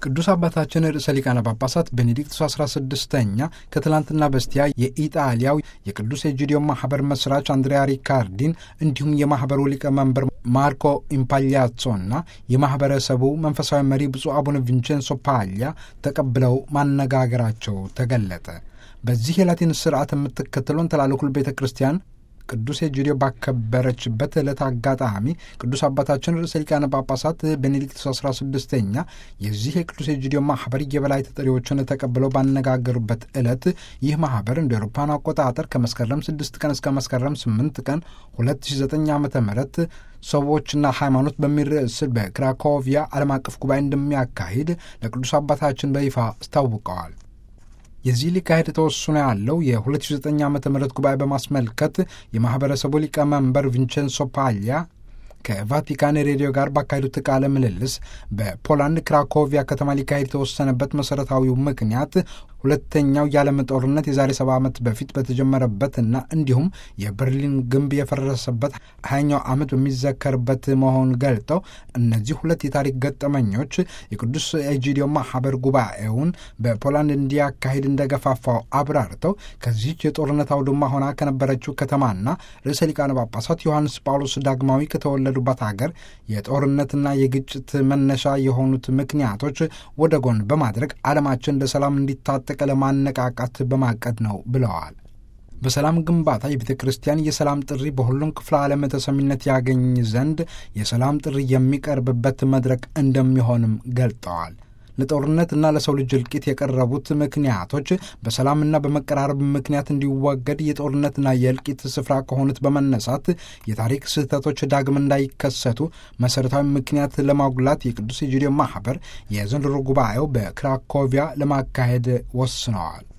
ቅዱስ አባታችን ርዕሰ ሊቃነ ጳጳሳት ቤኔዲክቱስ 16ኛ ከትላንትና በስቲያ የኢጣሊያው የቅዱስ ኤጂዲዮ ማህበር መስራች አንድሪያ ሪካርዲን እንዲሁም የማህበሩ ሊቀመንበር ማርኮ ኢምፓሊያጾና የማህበረሰቡ መንፈሳዊ መሪ ብፁዕ አቡነ ቪንቼንሶ ፓሊያ ተቀብለው ማነጋገራቸው ተገለጠ። በዚህ የላቲን ስርዓት የምትከተለውን ተላለኩል ቤተ ክርስቲያን ቅዱስ ኤጂዲዮ ባከበረችበት ዕለት አጋጣሚ ቅዱስ አባታችን ርዕሰ ሊቃነ ጳጳሳት ቤኔዲክቱስ 16ኛ የዚህ የቅዱስ ኤጂዲዮ ማህበር የበላይ ተጠሪዎችን ተቀብለው ባነጋገሩበት ዕለት ይህ ማህበር እንደ አውሮፓውያን አቆጣጠር ከመስከረም 6 ቀን እስከ መስከረም 8 ቀን 2009 ዓ ም ሰዎችና ሃይማኖት በሚል ርዕስ በክራኮቪያ ዓለም አቀፍ ጉባኤ እንደሚያካሂድ ለቅዱስ አባታችን በይፋ አስታውቀዋል። የዚህ ሊካሄድ ተወስኖ ያለው የ2009 ዓ ም ጉባኤ በማስመልከት የማኅበረሰቡ ሊቀመንበር ቪንቼንሶ ፓሊያ ከቫቲካን ሬዲዮ ጋር ባካሄዱት ቃለ ምልልስ በፖላንድ ክራኮቪያ ከተማ ሊካሄድ የተወሰነበት መሠረታዊው ምክንያት ሁለተኛው የዓለም ጦርነት የዛሬ ሰባ ዓመት በፊት በተጀመረበትና እንዲሁም የበርሊን ግንብ የፈረሰበት ሀያኛው ዓመት በሚዘከርበት መሆኑን ገልጠው እነዚህ ሁለት የታሪክ ገጠመኞች የቅዱስ ኤጂዲዮ ማህበር ጉባኤውን በፖላንድ እንዲያካሂድ እንደገፋፋው አብራርተው ከዚህች የጦርነት አውድማ ሆና ከነበረችው ከተማና ርዕሰ ሊቃነ ጳጳሳት ዮሐንስ ጳውሎስ ዳግማዊ ከተወለዱባት ሀገር የጦርነትና የግጭት መነሻ የሆኑት ምክንያቶች ወደ ጎን በማድረግ ዓለማችን ለሰላም እንዲታጠቅ ለማነቃቃት በማቀድ ነው ብለዋል። በሰላም ግንባታ የቤተ ክርስቲያን የሰላም ጥሪ በሁሉም ክፍለ ዓለም ተሰሚነት ያገኝ ዘንድ የሰላም ጥሪ የሚቀርብበት መድረክ እንደሚሆንም ገልጠዋል። ለጦርነትና ለሰው ልጅ እልቂት የቀረቡት ምክንያቶች በሰላምና በመቀራረብ ምክንያት እንዲወገድ የጦርነትና የእልቂት ስፍራ ከሆኑት በመነሳት የታሪክ ስህተቶች ዳግም እንዳይከሰቱ መሠረታዊ ምክንያት ለማጉላት የቅዱስ ኤጂዲዮ ማህበር የዘንድሮ ጉባኤው በክራኮቪያ ለማካሄድ ወስነዋል።